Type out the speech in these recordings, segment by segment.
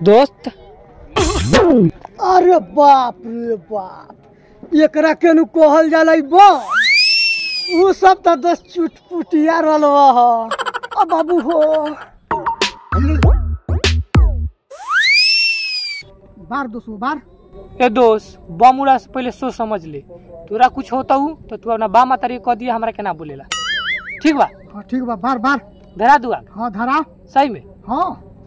दोस्त अरे बाप रे बाप एकरा केनु कहल जाला ई बम उ सब त दस चुटपुटिया रहलवा ह अब बाबू हो बार दोस्तों बार ए दोस्त बम उड़ा से पहले सोच समझ ले तोरा कुछ होता हूँ तो तू अपना बा माता कह दिया हमरा के ना बोलेला ठीक बा हाँ ठीक बा बार बार धरा दुआ हाँ धरा सही में हाँ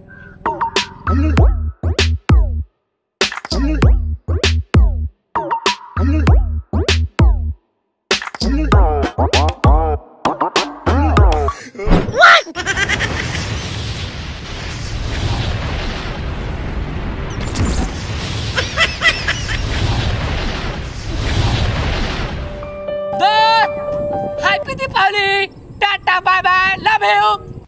दोस्त happy Deepawali tata bye bye love you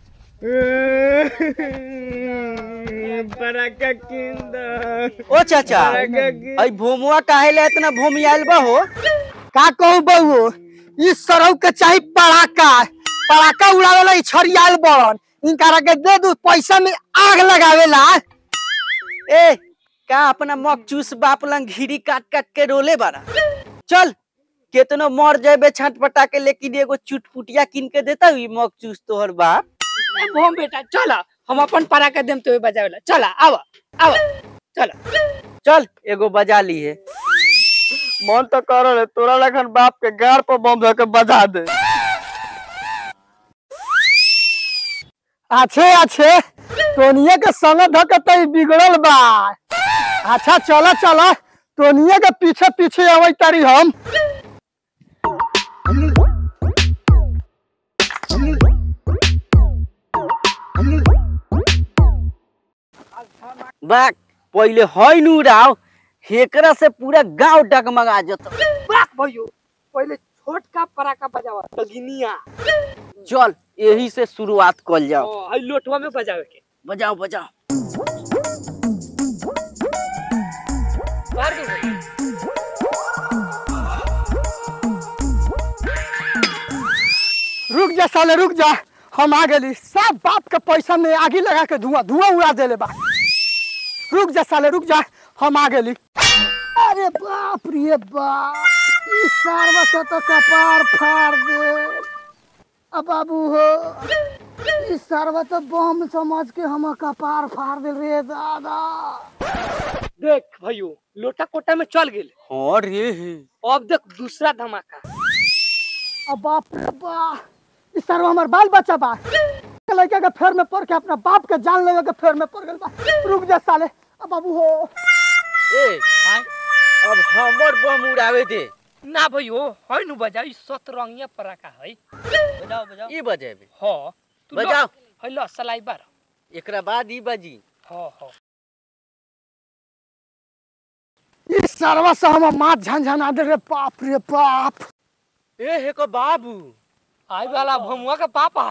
पराका किंद ओ चाचा आई भोमुआ काहे ले इतना भूमि आयल बा हो का कहू बहू ई सरौ के चाही पड़ाका पड़ाका उड़ावेला ई छरियाल बड़न इनकारा के दे दू पैसा में आग लगावेला ए का अपना मकचूस बाप लंग घिरी काट काट के रोले बारा चल केतनो मर जाबे छटपटा के लेकिन एगो चुटपुटिया किन के देता हुई मकचूस तोहर बाप भोम बेटा चला हम अपन परा के देम तो बजावेला चला आवा आवा चला चल एगो बजा ली है मन तो कर रहे तोरा लखन बाप के गाड़ पर बम धर के बजा दे अच्छे अच्छे टोनिए के संग धकत बिगड़ल बा अच्छा चला चला टोनिए के पीछे पीछे अबै तारी हम बाक पहले हई नु राव हेकरा से पूरा गांव डगमगा जत बाक भयो पहले छोटका पराका बजावा तगिनिया चल यही से शुरुआत कल जाओ ओ हई लोटवा में बजावे के बजाओ बजाओ बाहर के भाई। रुक जा साले रुक जा हम आ गेली सब बाप के पैसा में आगी लगा के धुआं धुआं उड़ा देले बा रुक जा साले रुक जा हम आ गेली अरे बाप रे बाप ई सारवा से तो कपार फाड़ दे अब बाबू हो ई सारवा तो बम समझ के हम कपार फाड़ दे रे दादा देख भयो लोटा कोटा में चल गेल हाँ रे अब देख दूसरा धमाका अब बाप रे बाप ई सारवा हमार बाल बच्चा बा लड़का के फेर में पड़ के अपना बाप के जान लेवे के फेर में पड़ गेल बा रुक जा साले अब बाबू हो ए अब हमर बम उड़ावे दे ना भयो हई नु बजा ई सतरंगिया पराका हई बजाओ बजाओ ई बजेबे हो तू लो- बजाओ। हई लो सलाई बार एकरा बाद ई बजी हो हो ई सारवा से हम माथ झनझना दे रे बाप रे बाप ए हे को बाबू आई वाला भमुआ का पापा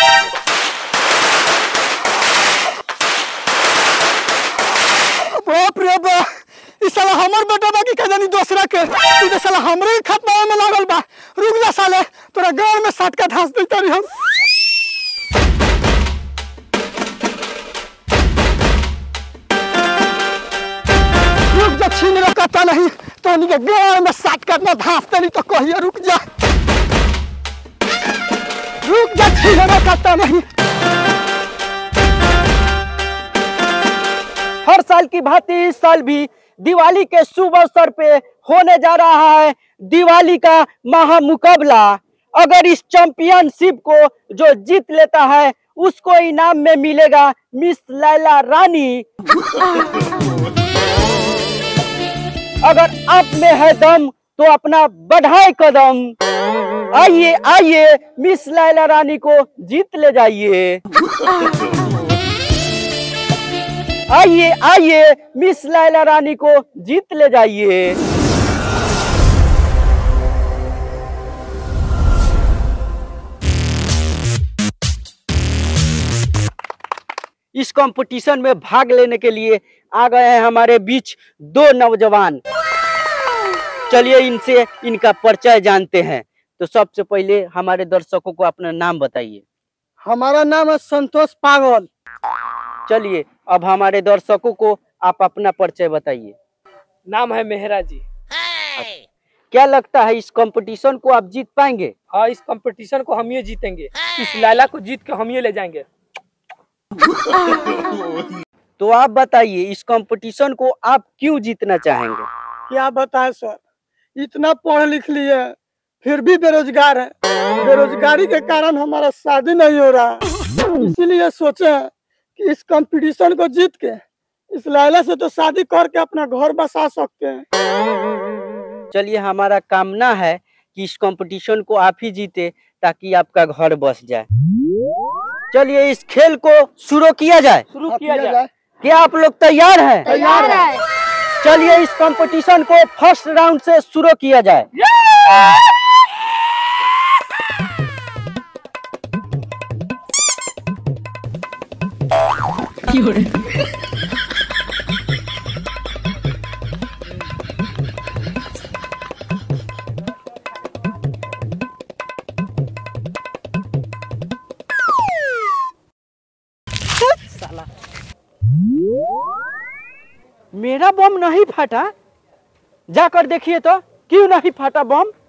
बाप रे बाप ई साला हमर बेटा बा की कजनी दूसरा के ई तो साला हमरे ही खतमा में लागल बा रुक जा साले तोरा गांव में साट का धास देता रही हम रुक जा छीन रखता नहीं तो के गांव में साट का ना धास देनी तो कहिए रुक जा रुक जा छीन रखता नहीं हर साल की भांति इस साल भी दिवाली के शुभ अवसर पे होने जा रहा है दिवाली का महामुकाबला अगर इस चैंपियनशिप को जो जीत लेता है उसको इनाम में मिलेगा मिस लैला रानी अगर आप में है दम तो अपना बढ़ाए कदम आइए आइए मिस लैला रानी को जीत ले जाइए आइए आइए मिस लैला रानी को जीत ले जाइए इस कंपटीशन में भाग लेने के लिए आ गए हैं हमारे बीच दो नौजवान चलिए इनसे इनका परिचय जानते हैं तो सबसे पहले हमारे दर्शकों को अपना नाम बताइए हमारा नाम है संतोष पागल चलिए अब हमारे दर्शकों को आप अपना परिचय बताइए नाम है मेहरा जी क्या लगता है इस कंपटीशन को आप जीत पाएंगे हाँ इस कंपटीशन को हम ये जीतेंगे इस लैला को जीत के हम ये ले जाएंगे तो आप बताइए इस कंपटीशन को आप क्यों जीतना चाहेंगे क्या बताएं सर इतना पढ़ लिख लिए फिर भी बेरोजगार है बेरोजगारी के कारण हमारा शादी नहीं हो रहा है इसीलिए सोचे हैं कि इस कंपटीशन को जीत के इस लैला से तो शादी करके अपना घर बसा सकते हैं चलिए हमारा कामना है कि इस कंपटीशन को आप ही जीते ताकि आपका घर बस जाए चलिए इस खेल को शुरू किया जाए शुरू किया जाए क्या आप लोग तैयार हैं तैयार है चलिए इस कंपटीशन को फर्स्ट राउंड से शुरू किया जाए मेरा बम नहीं फटा जाकर देखिए तो क्यों नहीं फटा बम